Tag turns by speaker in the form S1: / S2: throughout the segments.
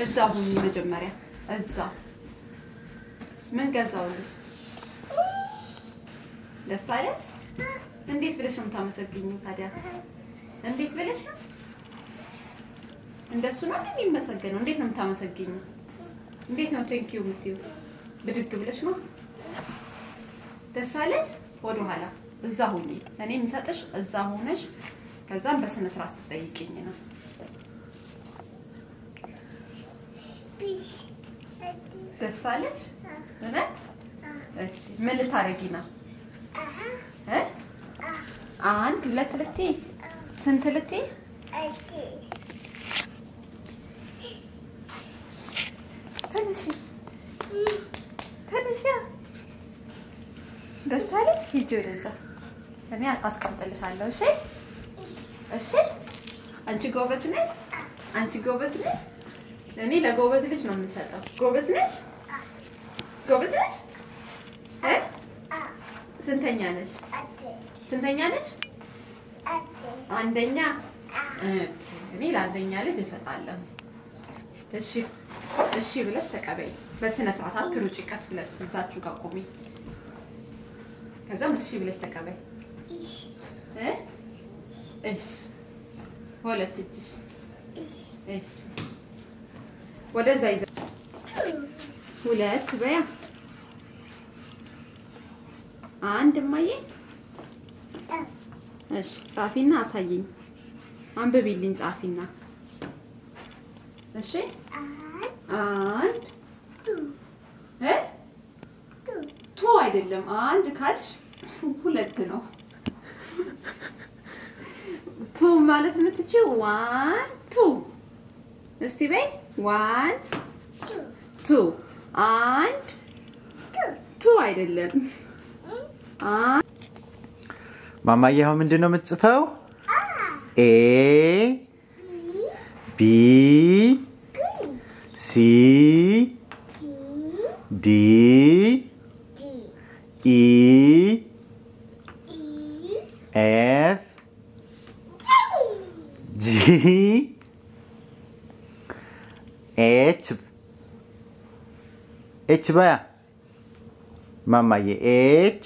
S1: እዛ ሁኚ መጀመሪያ እዛ ምን ገዛውልሽ? ደስ አለሽ? እንዴት ብለሽ ነው የምታመሰግኝው ታዲያ? እንዴት ብለሽ ነው? እንደሱ ነው የሚመሰገነው? እንዴት ነው የምታመሰግኝው? እንዴት ነው ቴንኪዩ የምትይው? ብድግ ብለሽ ነው? ደስ አለሽ? ወደ ኋላ እዛ ሁኚ። እኔ የምሰጥሽ እዛ ሆነሽ ከዛም በስነ ስርዓት ስትጠይቅኝ ነው። ደስ አለሽ? እውነት? እሺ ምን ልታረጊ ነው? እ አንድ ሁለት ልትይ ስንት ልትይ? ተነሺ ተነሺ። ደስ አለሽ? ሂጂ ወደዛ። እኔ አስቀምጥልሻለሁ። እሺ እሺ። አንቺ ጎበዝ ነሽ። አንቺ ጎበዝ ነሽ። እኔ ለጎበዝ ልጅ ነው የምሰጠው። ጎበዝ ነሽ? ጎበዝ ነሽ? እ ስንተኛ ነሽ? ስንተኛ ነሽ? አንደኛ። እኔ ለአንደኛ ልጅ እሰጣለሁ። እሺ እሺ ብለሽ ተቀበይ። በስነ ስርዓት አትሩጪ። ቀስ ብለሽ እዛችሁ ጋር ቁሚ። ከዛም እሺ ብለሽ ተቀበይ። እ እሺ ሁለት እጅሽ እሺ ወደዛ ይዘ ሁለት በያ አንድ እማዬ እሺ ጻፊና አሳይኝ አንብቢልኝ ጻፊና እሺ አንድ እ ቱ አይደለም አንድ ካልሽ ሁለት ነው ቱ ማለት የምትችይው ዋን ቱ እስቲ በይ ዋን ቱ አንድ ቱ አይደለም
S2: ማማዬ አሁን ምንድን ነው የምትጽፈው? ኤ ቢ ሲ ዲ ኢ ኤፍ ጂ ኤች ኤች በያ ማማዬ ኤች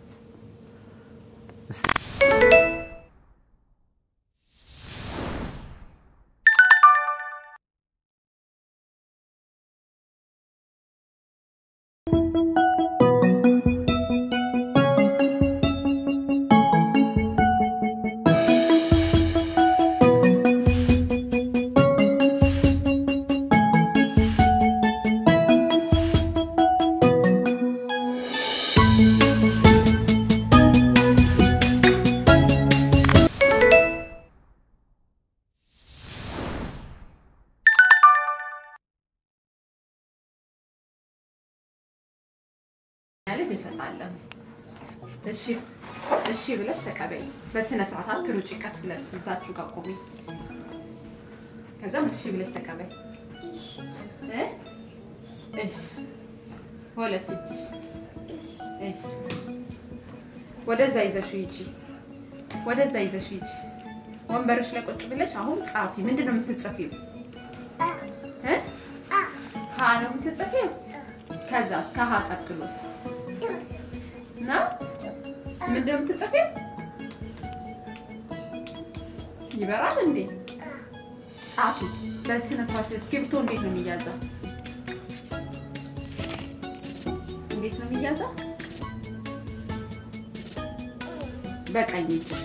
S1: ልጅ እሰጣለሁ። እሺ እሺ ብለሽ ተቀበይ። በስነ ስርዓት አትሩጪ። ቀስ ብለሽ እዛችሁ ጋር ቁሚ። ከዛም እሺ ብለሽ ተቀበይ። እ እሺ ሁለት እጅሽ እሺ ወደዛ ይዘሽ ሂጂ። ወደዛ ይዘሽ ሂጂ። ወንበርሽ ላይ ቁጭ ብለሽ አሁን ጻፊ። ምንድን ነው የምትጽፊው? እ ሀ ነው የምትጽፊው። ከዛስ ከሀ ቀጥሎስ ነው ምንድን ነው የምትጽፊው? ይበራል እንዴ? ጻፊ በስነ ስርዓት። እስክሪብቶ እንዴት ነው የሚያዘው? እንዴት ነው የሚያዘው? በቀኝ እጅሽ።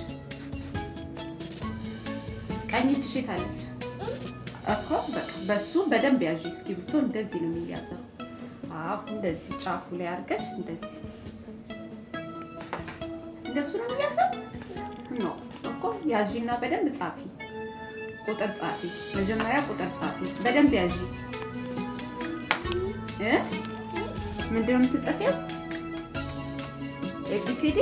S1: ቀኝ እጅሽ የት አለች እኮ? በቃ በሱ በደንብ ያዥ። እስክሪብቶ እንደዚህ ነው የሚያዘው። አዎ እንደዚህ ጫፉ ላይ አድርገሽ እንደዚህ እንደሱ ነው የሚያዘው። ኖ እኮ ያዢና በደንብ ጻፊ። ቁጥር ጻፊ። መጀመሪያ ቁጥር ጻፊ። በደንብ ያዢ እ ምንድን ነው የምትጽፊው? ኤቢሲዲ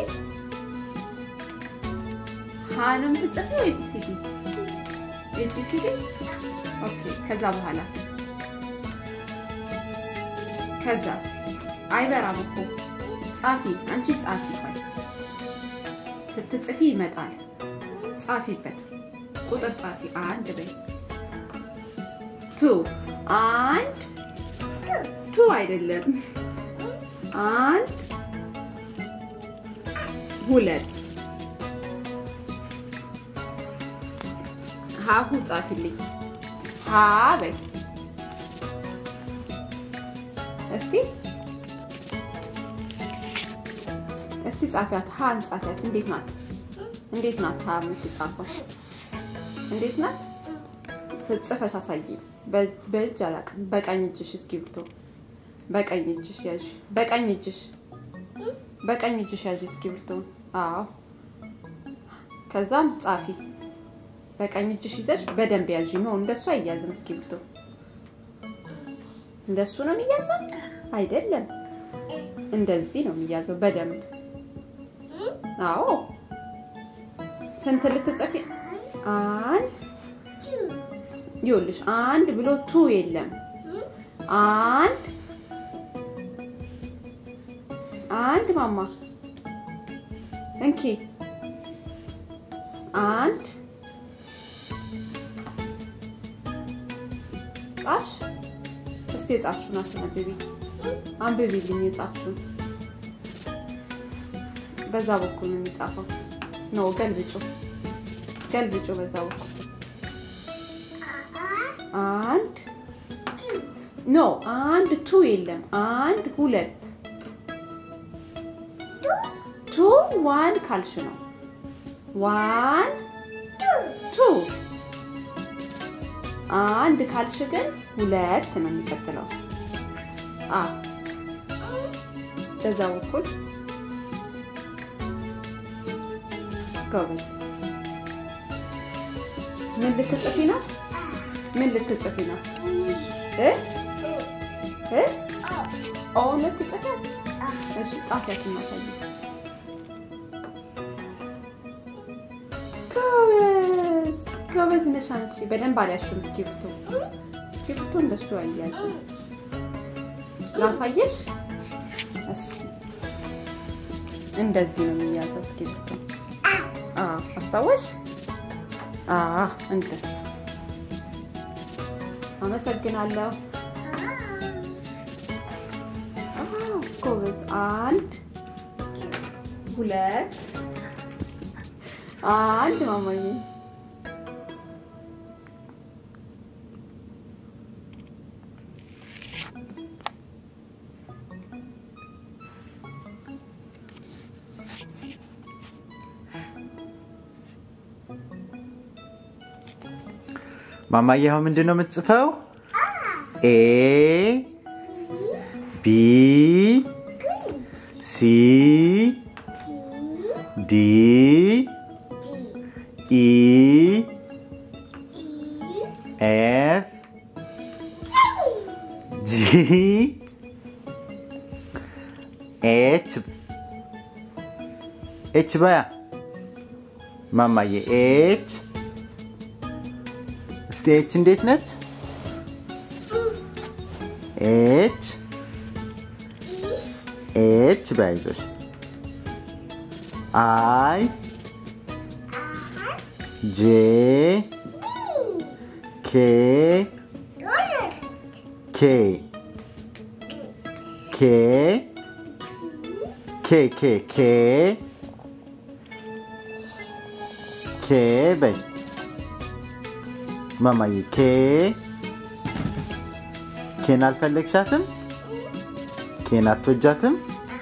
S1: ሀ ነው የምትጽፊው? ኤቢሲዲ ኤቢሲዲ። ኦኬ። ከዛ በኋላ ከዛ አይበራም እኮ ጻፊ። አንቺ ጻፊ ቆይ ስትጽፊ ይመጣል። ጻፊበት። ቁጥር ጻፊ። አንድ በይ ቱ አንድ ቱ አይደለም። አንድ ሁለት ሀሁ ጻፊልኝ። ሀ በይ እስቲ እስቲ ጻፊያት። ሀን ጻፊያት። እንዴት ናት? እንዴት ናት? ሀ የምትጻፈው እንዴት ናት? ጽፈሽ አሳይኝ። በእጅ አላውቅም። በቀኝ እጅሽ እስክሪብቶ በቀኝ እጅሽ ያዥ። በቀኝ እጅሽ በቀኝ እጅሽ ያዥ እስክሪብቶ። አዎ። ከዛም ጻፊ። በቀኝ እጅሽ ይዘሽ በደንብ ያዥ። ነው እንደሱ አይያዝም እስክሪብቶ። እንደሱ ነው የሚያዘው አይደለም። እንደዚህ ነው የሚያዘው በደንብ አዎ። ስንት ልትጽፊ? አንድ ይኸውልሽ፣ አንድ ብሎ ቱ የለም። አንድ አንድ ማማ እንኪ አንድ ጻፍሽ? እስቲ የጻፍሽውን አስነብቢ፣ አንብቢልኝ የጻፍሽውን። በዛ በኩል ነው የሚጻፈው። ነው ገልብጩ፣ ገልብጩ በዛ በኩል አንድ ኖ አንድ ቱ የለም። አንድ ሁለት ቱ ዋን ካልሽ ነው ዋን ቱ አንድ ካልሽ ግን ሁለት ነው የሚቀጥለው። አ በዛ በኩል ጎበዝ። ምን ልትጽፊ ነው? ምን ልትጽፊ ነው? እ እ ኦ ልትጽፊ? እሺ ጻፊያት እናሳይ። ጎበዝ ጎበዝ ነሽ አንቺ። በደንብ አልያሽም እስክሪብቶ። እስክሪብቶ እንደሱ አያያዝም። ላሳየሽ። እሺ እንደዚህ ነው የሚያዘው እስክሪብቶ። አዎ አስታወሽ? አዎ እንደሱ አመሰግናለሁ። ጎበዝ። አንድ ሁለት አንድ ማማዬ
S2: ማማዬ አሁን ምንድን ነው የምትጽፈው? ኤ ቢ ሲ ዲ ኢ ኤፍ ጂ ኤች ኤች በያ ማማዬ ኤች እስቲ ኤች እንዴት ነች? ኤች ኤች በያይዞሽ አይ ጄ ኬ ኬ ኬ ኬ ኬ ኬ ኬ በይ ማማዬ ኬ ኬን አልፈለግሻትም? ኬን አትወጃትም?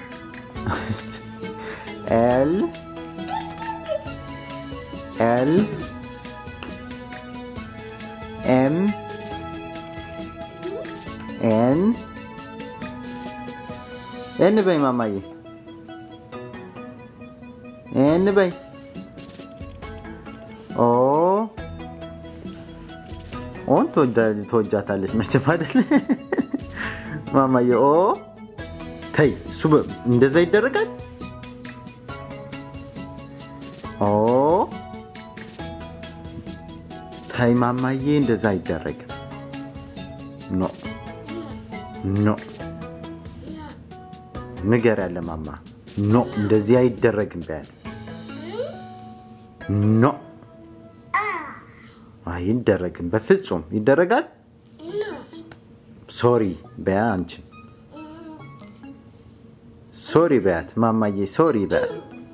S2: ኤል ኤል ኤም ኤን ኤን በይ ማማዬ ኤን በይ ኦ ኦን ትወጃታለች መቼም አይደል ማማዬ ኦ ተይ እሱ እንደዛ ይደረጋል ኦ ተይ ማማዬ እንደዛ አይደረግም ኖ ኖ ንገር ያለ ማማ ኖ እንደዚህ አይደረግም በያል ኖ አይደረግም በፍጹም ይደረጋል ሶሪ በያ አንቺ ሶሪ በያት ማማዬ ሶሪ በያት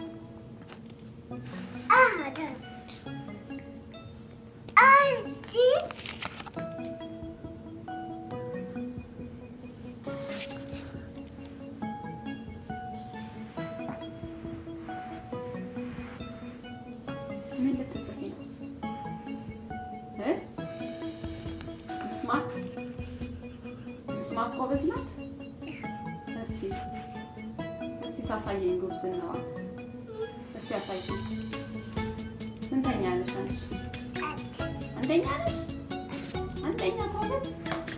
S1: ምን ልትጽፊ ነው? እ? ምስማክ ምስማክ ጎበዝ ናት። እስቲ እስቲ ታሳየኝ ጉብዝናዋን። እስቲ አሳየኝ። ስንተኛ ነሽ አንቺ? አንደኛ ነሽ? አንደኛ ጎበዝ።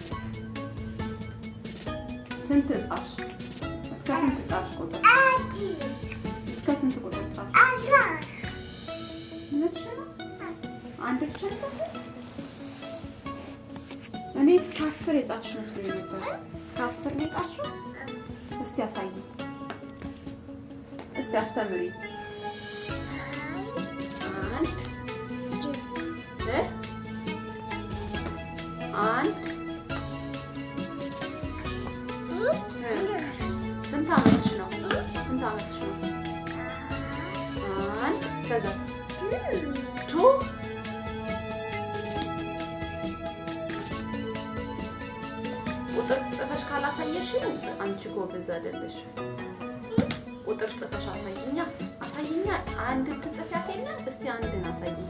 S1: ስንት ጻፍሽ? እስከ ስንት ጻፍሽ ቁጥር? እስከ ስንት ቁጥር ጻፍሽ? እውነትሽ ነው? አንድ ብቻ ነው? እኔ እስከ አስር የጻፍሽ መስሎኝ ነበር። እስከ አስር ነው የጻፍሽው? እስቲ አሳይ። እስቲ አስተምሪ። አንድ እ? አንድ እ? ስንት ዓመትሽ ነው? ስንት ዓመትሽ ነው? አንድ ከዛ ቱ ቁጥር ጽፈሽ ካላሳየሽ አንቺ ጎበዝ አይደለሽ። ቁጥር ጽፈሽ አሳይኛ አሳይኛ። አንድ ትጽፊያት የለ እስቲ አንድን አሳይኝ።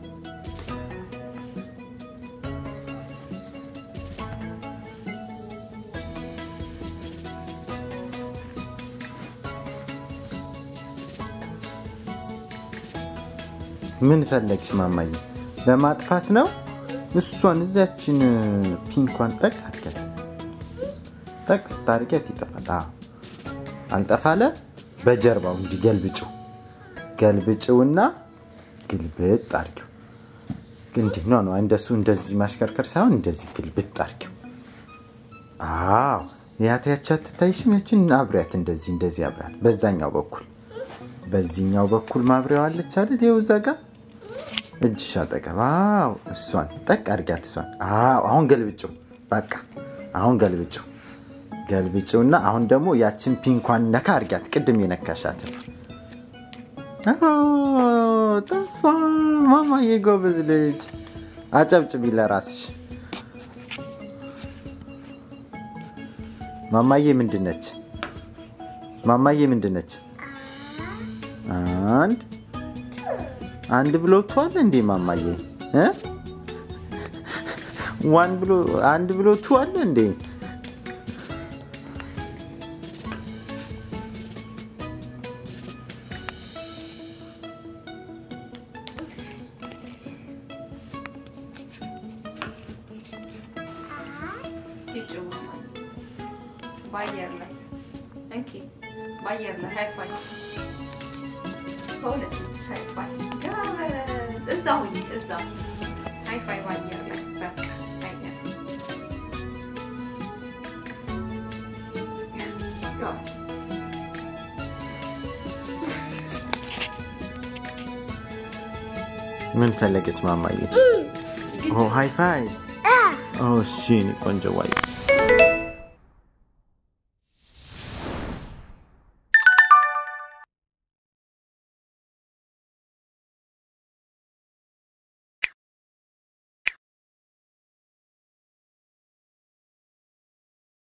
S2: ምን ፈለግሽ ማማዬ? ለማጥፋት ነው? እሷን እዚያችን ፒንኳን ጠቅ አድርገት። ጠቅ ስታርገት ይጠፋል። አዎ። አልጠፋለ በጀርባው እንዲህ ገልብጭው ገልብጭውና ግልብጥ አድርጊው። እንዲህ ነው ነው እንደሱ እንደዚህ ማሽከርከር ሳይሆን እንደዚህ ግልብጥ አድርጊው። አዎ ያታያቻ ትታይሽም ያችን አብሪያት እንደዚህ እንደዚህ አብሪያት። በዛኛው በኩል በዚህኛው በኩል ማብሪያው አለች አይደል? ይኸው እዛ ጋር እጅሽ አጠገብ። አዎ እሷን ጠቅ አድርጊያት። እሷን አዎ አሁን ገልብጭው። በቃ አሁን ገልብጭው ገልብጭውና አሁን ደግሞ ያችን ፒንኳን ነካ አድርጊያት። ቅድም የነካሻትን ጠፋ። ማማዬ ጎበዝ ልጅ፣ አጨብጭቢ ለራስሽ። ማማዬ ምንድን ነች? ማማዬ ምንድን ነች? አንድ አንድ ብሎ ቱ አለ እንዴ ማማዬ እ ዋን ብሎ አንድ ብሎ ቱ አለ እንዴ?
S1: ሂጭው በአየር ላይ እንኪ፣ በአየር ላይ ሃይፋይ በሁለት እጅሽ ሃይፋይ ጎበዝ። እዛ ሁኚ፣ እዛ ሃይፋይ በአየር ላይ በቃ አየር ጎበዝ።
S2: ምን ፈለገች ማማዬ? ኦ ሃይ ፋይ። ኦ እሺ፣ እኔ ቆንጆ ዋይ